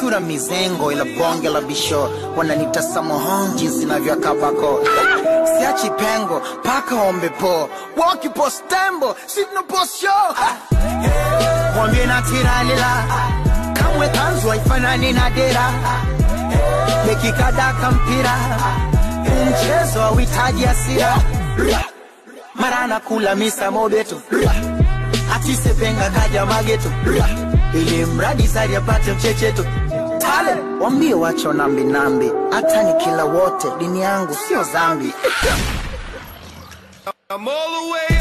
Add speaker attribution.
Speaker 1: sura mizengo ila bonge la bisho wananita samohon jinsi navyakabako siachi pengo paka ombe po woki postembo sitno posho mwambie na tiralila kamwe kanzu haifanani na dera mekikadaka mpira mchezo hauhitaji hasira mara nakula misa mobeto atisepenga kaja mageto ili mradi sari apate mchecheto tale wambie wacho nambi nambi hata ni kila wote dini yangu sio zambi
Speaker 2: I'm all the way